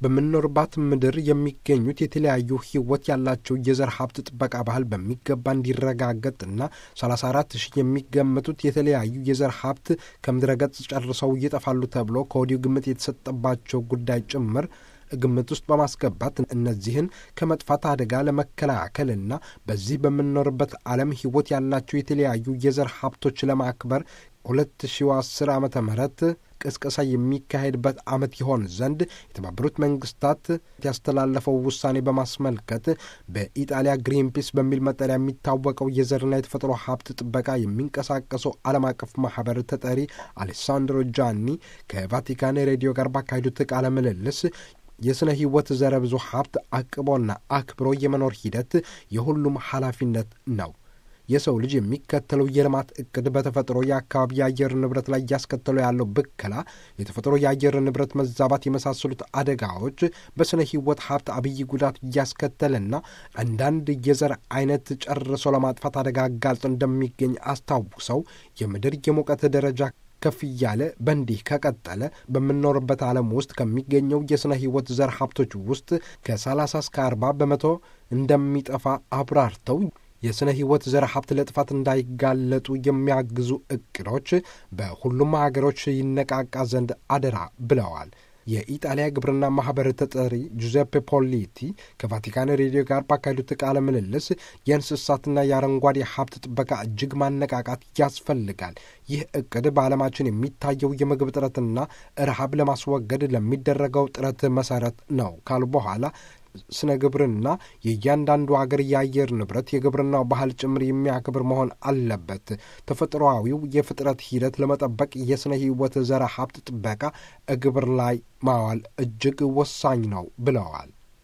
በምንኖርባት ምድር የሚገኙት የተለያዩ ሕይወት ያላቸው የዘር ሀብት ጥበቃ ባህል በሚገባ እንዲረጋገጥና 34 ሺህ የሚገመቱት የተለያዩ የዘር ሀብት ከምድረ ገጽ ጨርሰው ይጠፋሉ ተብሎ ከወዲሁ ግምት የተሰጠባቸው ጉዳይ ጭምር ግምት ውስጥ በማስገባት እነዚህን ከመጥፋት አደጋ ለመከላከልና በዚህ በምንኖርበት ዓለም ሕይወት ያላቸው የተለያዩ የዘር ሀብቶች ለማክበር 2010 ዓ ም ቅስቀሳ የሚካሄድበት ዓመት ይሆን ዘንድ የተባበሩት መንግስታት ያስተላለፈው ውሳኔ በማስመልከት በኢጣሊያ ግሪንፒስ በሚል መጠሪያ የሚታወቀው የዘርና የተፈጥሮ ሀብት ጥበቃ የሚንቀሳቀሰው ዓለም አቀፍ ማህበር ተጠሪ አሌሳንድሮ ጃኒ ከቫቲካን ሬዲዮ ጋር ባካሄዱት ቃለ ምልልስ የሥነ ሕይወት ዘረ ብዙ ሀብት አቅቦና አክብሮ የመኖር ሂደት የሁሉም ኃላፊነት ነው። የሰው ልጅ የሚከተለው የልማት እቅድ በተፈጥሮ የአካባቢ የአየር ንብረት ላይ እያስከተለው ያለው ብከላ፣ የተፈጥሮ የአየር ንብረት መዛባት የመሳሰሉት አደጋዎች በሥነ ሕይወት ሀብት አብይ ጉዳት እያስከተለና አንዳንድ የዘር አይነት ጨርሶ ለማጥፋት አደጋ አጋልጦ እንደሚገኝ አስታውሰው የምድር የሙቀት ደረጃ ከፍ እያለ በእንዲህ ከቀጠለ በምንኖርበት ዓለም ውስጥ ከሚገኘው የሥነ ሕይወት ዘር ሀብቶች ውስጥ ከ30 እስከ 40 በመቶ እንደሚጠፋ አብራርተው የሥነ ሕይወት ዘር ሀብት ለጥፋት እንዳይጋለጡ የሚያግዙ እቅዶች በሁሉም ሀገሮች ይነቃቃ ዘንድ አደራ ብለዋል። የኢጣሊያ ግብርና ማኅበር ተጠሪ ጁዜፔ ፖሊቲ ከቫቲካን ሬዲዮ ጋር ባካሄዱት ቃለ ምልልስ የእንስሳትና የአረንጓዴ ሀብት ጥበቃ እጅግ ማነቃቃት ያስፈልጋል። ይህ እቅድ በዓለማችን የሚታየው የምግብ እጥረትና ረሃብ ለማስወገድ ለሚደረገው ጥረት መሰረት ነው ካሉ በኋላ ስነ ግብርና የእያንዳንዱ አገር የአየር ንብረት የግብርናው ባህል ጭምር የሚያክብር መሆን አለበት። ተፈጥሮአዊው የፍጥረት ሂደት ለመጠበቅ የሥነ ሕይወት ዘረ ሀብት ጥበቃ ግብር ላይ ማዋል እጅግ ወሳኝ ነው ብለዋል።